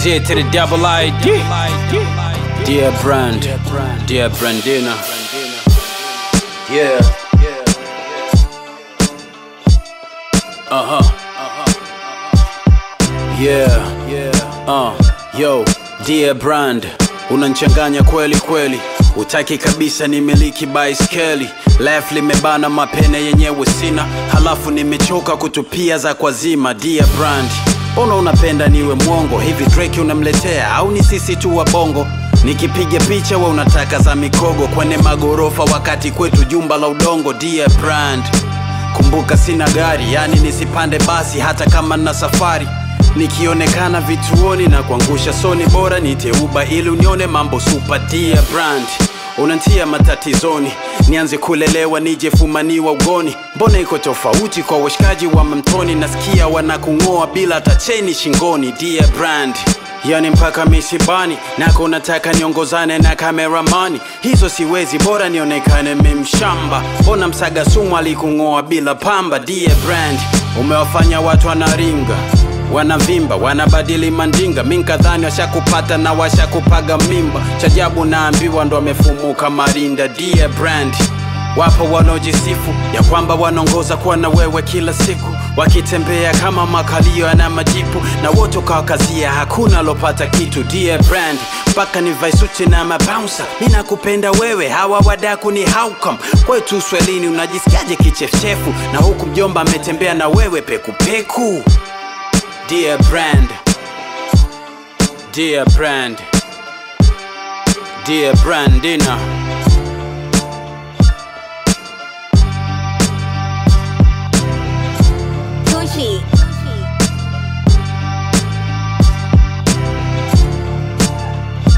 Z to the double ID. Dear Brand, dear Brandina. Yeah. Uh huh. Yeah. Uh, yo, dear Brand, unanchanganya kweli kweli. Utaki kabisa nimiliki baiskeli left limebana mapene yenyewe sina, halafu nimechoka kutupia za kwazima. Dear Brand, mbona unapenda niwe mwongo hivi? Drake unamletea au ni sisi tu wa bongo? Nikipiga picha we unataka za mikogo kwenye magorofa, wakati kwetu jumba la udongo. Dear Brand, kumbuka sina gari, yani nisipande basi hata kama na safari nikionekana vituoni na kuangusha soni, bora niteuba ili unione mambo super. Dear Brand, unantia matatizoni, nianze kulelewa nije fumaniwa ugoni. Mbona iko tofauti kwa washikaji wa mamtoni? Nasikia wanakung'oa bila hata cheni shingoni. Dear Brand, yani mpaka misibani nako nataka niongozane na kameramani, hizo siwezi, bora nionekane memshamba. Mbona msaga sumu alikung'oa bila pamba? Dear Brand, umewafanya watu wanaringa wanavimba wanabadili mandinga, minkadhani washakupata na washakupaga mimba. Chajabu naambiwa ndo amefumuka marinda. Dear Brand, wapo wanaojisifu ya kwamba wanaongoza kuwa na wewe kila siku, wakitembea kama makalio yana majipu, na wote ukawakazia, hakuna alopata kitu. Dear Brand, mpaka ni vaisuti na mabouncer, mi nakupenda wewe, hawa wadaku ni haukam kwetu Uswahilini. Unajisikiaje kichefuchefu na huku mjomba ametembea na wewe pekupeku? Dear Brand, Dear Brand, Dear Brandina. Gucci.